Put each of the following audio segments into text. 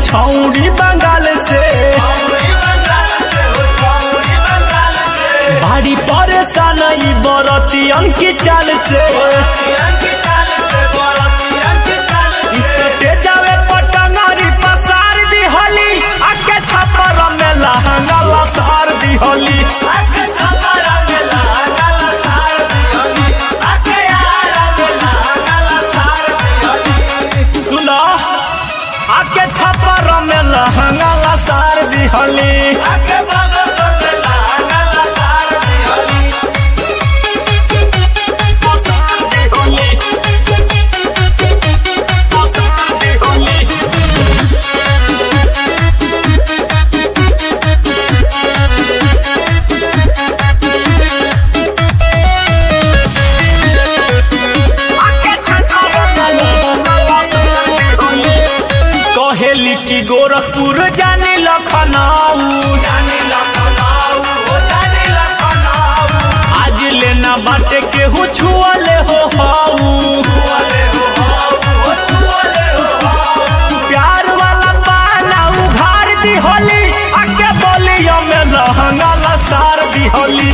छौरी बंगाल से भारी परेशान ई बरतियन की चाल से इससे जावे पटंगरी पसार दी होली आके छपर में लहंगा लसार दी होली सुनो आके छपर में लहंगा लसार दी होली कहेली की गोरखपुर जाने लखनऊ आज लेना बाटे केहू छुअले हो हाऊ प्यार वाला पाना उघार दी होली आके बोलियो में लहंगा लसार दी होली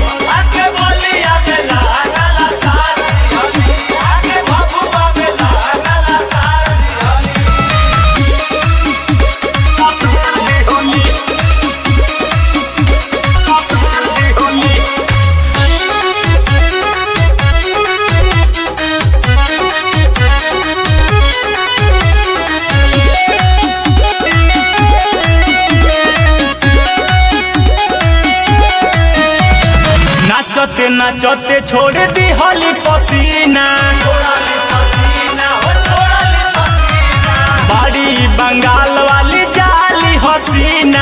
नाचते नाचते छोड़ दी होली पसीना बड़ी बंगाल वाली जाली हसीना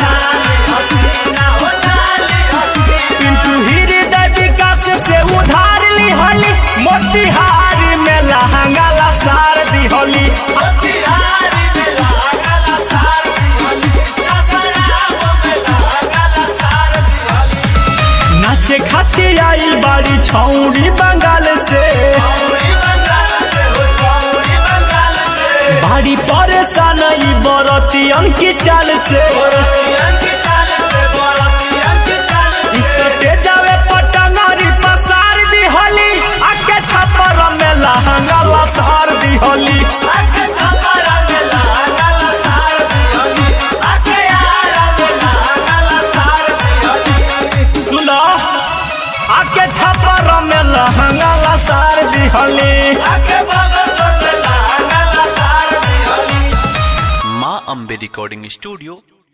पिंटू हृदय विकास से उधार ली होली मोतिहारी में लहंगा लसार दी होली नाचे खातिर आइल बाड़ी छौरी बंगाल से भारी परेशान ई बरतियन की चाल से इससे जावे पटंगरी पसार दी होली आके छपर में लहंगा लसार दी होली सुनो आके छपर में लहंगा लसार दी होली माँ अम्बे रिकॉर्डिंग स्टूडियो